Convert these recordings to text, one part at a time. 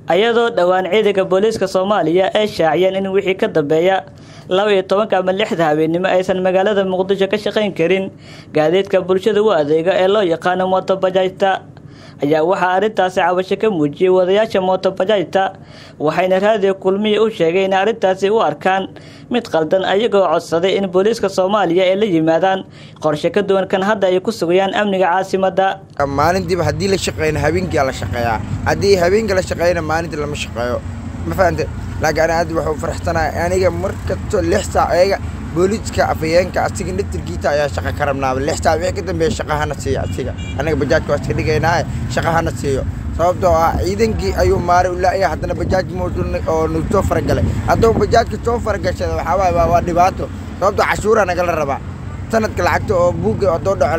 ayadoo dhowaan ciidanka booliiska soomaaliya ay shaaciyeen in wixii ka dambeeya laba iyo tobanka ama lixda habeennimo aysan magaalada muqdisho ka shaqayn karin gaadiidka bulshada u adeega ee loo yaqaano mootobajaajta ayaa waxaa arrintaasi cabasho ka muujiyey wadayaasha mootobajaajta waxayna raadiyo kulmiya u sheegay in arrintaasi u arkaan mid qaldan ayagoo codsaday in booliiska soomaaliya ay la yimaadaan qorshe ka duwan kan hadda ay ku sugayaan amniga caasimadda maalintiiba haddii la shaqeyna habeenkia la shaqeeyaa haddii habeenka la shaqeeyna maalintii lama shaqeeyo ma fahante laakiin ani aad waxuu faraxsanahay aniga mar kasto lix saac eega booliiska afayeenka asiga naftirkiita ayaa shaqa ka rabnaaba lix saac wixii ka dambeeya shaqa hana siiya asiga anaga bajaajka waa iska dhigaynaaye shaqa hana siiyo sababtoo ah ciidankii ayuu maaray u laaya haddana bajaaj mooto oo nagu soo faragalay hadduu bajaajka soo faragashada waxaa waaye waa waa dhibaato sababtoo cashuuraa nagala rabaa sanadka lacagta oo buugga haddoo dhaco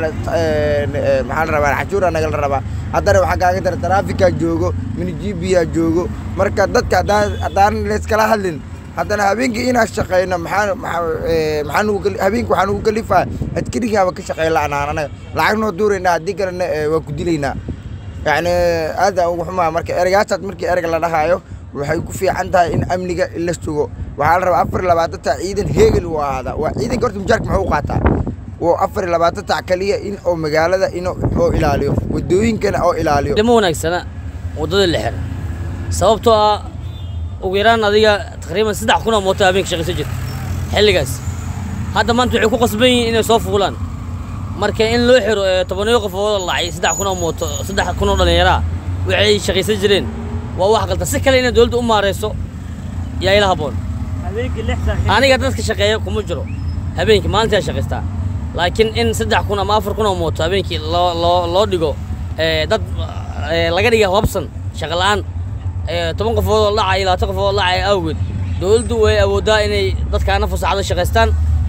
maxaa la rabaa cashuuraa nagala rabaa haddana waxaa kaaga dara taraafikaa joogo minijibiyaa joogo marka dadka haddaan haddaan layskala hadlin haddana habeenkii inaan shaqeyno maxaa maxaa nugu habeenkii waxaa nugu kalifaa askarigaaba ka shaqeyn la'anaan anaga lacag noo duuraynaa haddii kalena waa ku dilaynaa yacni aada ugu xumaa marka ereyaasaas markii ereyga la dhahaayo waxay ku fiican tahay in amniga la sugo waxaa la rabaa afar iyo labaatan tac ciidan heegel uu ahaadaa waa ciidanka horta mujaarka muxuu u qaataa waa afar iyo labaatan tac kaliya in oo magaalada in oo ilaaliyo wadooyinkana oo ilaaliyo dhimo wanaagsana waddada la xira sababtoo ah ugu yaraan adiga taqriiban saddex kun oo mooto habeenka shaqaysan jirta xilligaas hadda maanta waxay ku qasban yihiin inay soo fuulaan marka in loo xiro tobaniyo qofood lacay saddex kun oo mooto saddex kun oo dhallinyaraa waxay shaqaysan jireen waa wax qaldan si kale inay dowladda u maarayso yaa ila habboon aniga dadka shaqeeya kuma jiro habeenkii maalintaa shaqaystaa laakiin in saddex kun ama afar kun oo mooto habeenkii loo loo loo dhigo dad laga dhiga hobsan shaqa la'aan toban qofood oo lacay labaatan qofood oo lacay awgeed dowladdu way awooddaa inay dadkaana fasaxada shaqaystaan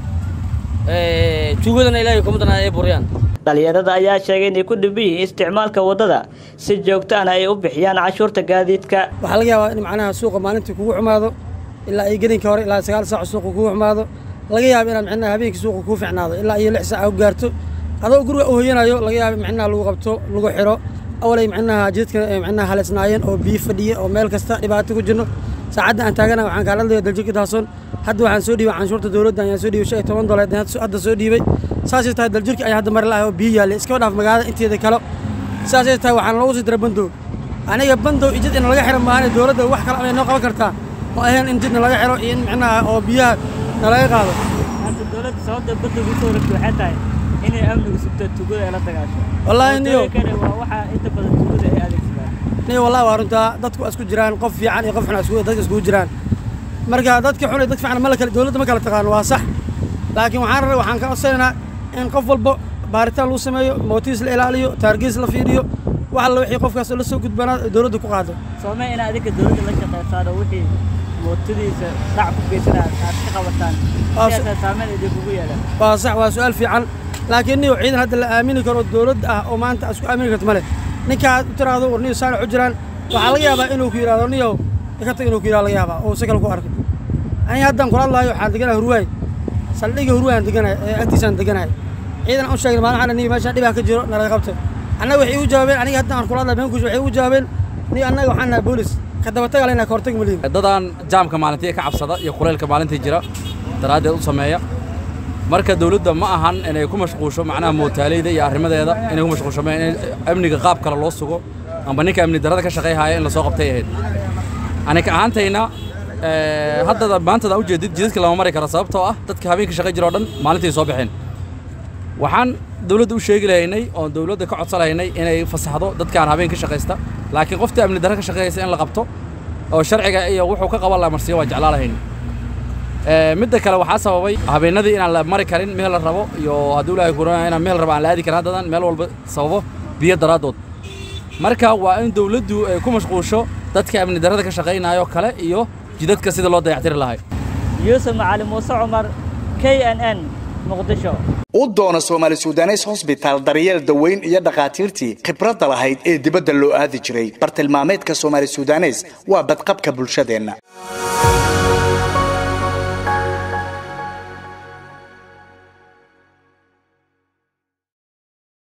tuugadana ilaahay kumadana ay buriyaan dhalinyarada ayaa sheegay inay ku dhiban yihiin isticmaalka waddada si joogtaana ay u bixiyaan cashuurta gaadiidka waxaa laga yaabaa in macnaha suuqa maalintii kugu xumaado ilaa iyo gelinka hore ilaa sagaal saac suuqa kugu xumaado laga yaaba inaad micnaha habeenkii suuqa kuu ficnaado ilaa iyo lix saac u gaarto adoo guriga u hoyanayo laga yaaba micnaha lagu qabto lagu xiro awalay micnaha jidadka micnaha haleysnaayeen oo biyo fadhiya oo meel kasta dhibaato ku jirno saacadda aan taagana waxaan kaala hadlaya daljirka daasoon hadda waxaan soo dhiibay canshuurta dowladda ayaan soo dhiibay shan iyo toban dolar hadda soo dhiibay saasay tahay daljirka ayaa hadda mari lahay oo biyo yaallay iskaba dhaaf magaalada inteeda kale saasay tahay waxaan loogu sii dira bandow aniga bandow iyo jid in laga xiro maahane dowladda wax kale amay noo qaban kartaa oo ahayn in jidna laga xiro iyo in micnaha oo biyaha nalaga qaado dowladda sababta bandowga usoo rabta waxay tahay inay amniga sugto tugada ay la dagaasho wallaahi niyo waa waxaa inta badan tugada ay adeegsadaan niyo wallahi waa runtaa dadku isku jiraan qof fiican iyo qof xun isku dadka iskugu jiraan marka dadka xun iyo dad fiican ma la kala dowladda ma kala taqaano waa sax laakiin waxaan rabay waxaan ka codsanaynaa in qof walba baaritaan lagu sameeyo mootiis la ilaaliyo taargiis la fiiriyo wax alla wixii qofkaas la soo gudbanaa dowladda ku qaado soomee in adinka dowladda la shaqaysaan oo wixii mootadiisa dhac ku geysanaa aad ka qabataan siyaasa saameyn idinkugu yeelan waa sax waa su-aal fiican laakiin niyo ciidan hadda la aamini karo dowladda ah oo maanta isku aamini karto male ninka aad u tiraahdo war niyo saanac u jiraan waxaa laga yaabaa inuu ku yidhahdo niyo ka tag inuu ku yidhahdo laga yaabaa oo si kale ku arko aniga haddaan kula hadlaayo waxaan deganahay hurwaay saldhiga hurwaayaan deganahay ee agtiisaan deganahay ciidan aan u sheegin maalin waxaan niyo meeshaan dhibaa ka jiro nalaga qabto annaga waxay igu jawaabeen aniga haddaan aan kula hadlayo beenkush waxay igu jawaabeen niyo annaga waxaan nahay boolis ka dabataga lena ka hortag malihin dadaan jaamka maalintii ka cabsada iyo kuleylka maalintii jira daraaddeed u sameeya marka dawladda ma ahan inay ku mashquusho macnaha mootaaleyda iyo arrimadeeda inay ku mashquusho ma in amniga qaab kale loo sugo amba ninka amni darrada ka shaqayhaya in lasoo qabtay ahayd anika ahaantayna haddada maantada u jeedid jidadka lama mari karo sababtoo ah dadka habeenka shaqay jira oo dhan maalintii soo baxeen waxaan dawladda u sheegi lahaynay oon dawladda ka codsan lahaynay inay fasaxdo dadkaan habeen ka shaqaysta laakiin qoftii amni darra ka shaqeeyaysa in la qabto oo sharciga iyo wuxuu ka qaban laha marsiyo waa jeclaa lahayn midda kale waxaa sababay habeenadii inaan la mari karin meel la rabo iyo hadduu ilaahay kuranaya inaan meel rabo aan la aadi karin haddadan meel walba sababo biyo daraaddood marka waa in dawladdu ay ku mashquusho dadka amni darrada ka shaqaynayo kale iyo jidadka sida loo dayactiri lahay yuusuf macalin muuse cumar k n n muqdisho u doona soomaali sudanes hosbitaal daryeel daweyn iyo dhakhaatiirtii khibradda lahayd ee dibadda loo aadi jiray bartilmaameedka soomaali sudanes waa badqabka bulshadeenna